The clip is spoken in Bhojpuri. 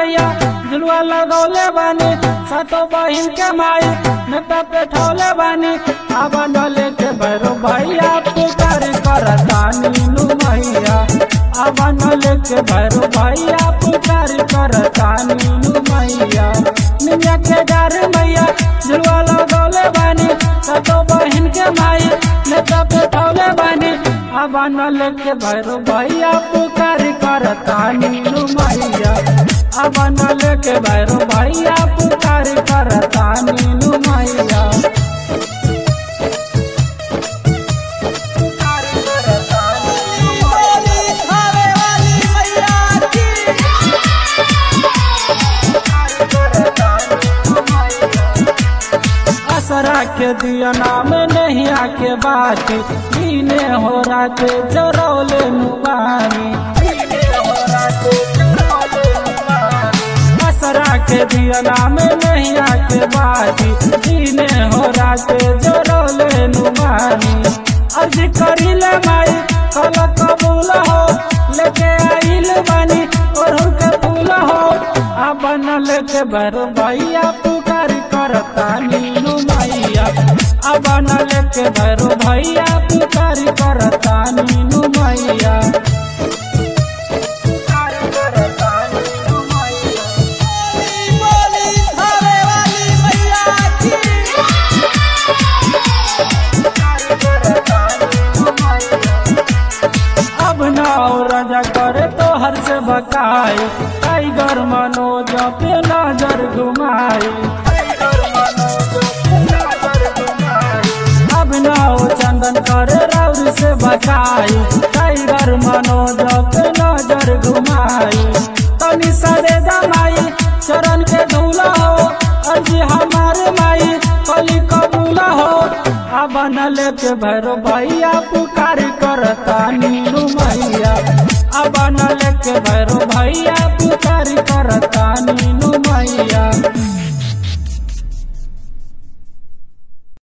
मैया झुलुआ लगौले बानी सातो बहिन के माई नेता पे ठौले बानी अब नले के भैरो भैया पुकार करतानी नु मैया अब नले के भैरो भैया पुकार करतानी नु मैया निमिया के डर मैया झुलुआ लगौले बानी सातो बहिन के माई नेता पे ठौले बानी अब नले के भैरो भैया पुकार करतानी नु मैया अब नले के भैरो भैया पुकार करतानी नु मैया बोली खावे वाली मैया की असरा के दिया नाम नहीं आके बाती दीने हो रात जरौले नुबानी असरा के दिया नाम नहीं आके बाती दीने हो रात जरौले नुबानी अर्ज करिले माई कल कबूल हो लेके आइल बानी और के फूल हो आ बनल के बर भैया पुकार करता नीनू मैया आ बनल के बर भैया पुकार करता नीनू मैया पुकार करता नीनू मैया बोली खावे वाली मैया की अब नाव राजा करे तो हर से बकाई टाइगर मनोज पे नजर घुमाई अब नाव चंदन करे राउर से बकाई टाइगर मनोज पे नजर घुमाई तनी सरे दमाई चरण के धूला हो अर्जी हमारे माई कली कबूला हो आ बनल के भैरो भैया पुकार करता नीनू मैया आ बनल के भैरो भैया पुकार करता नीनू मैया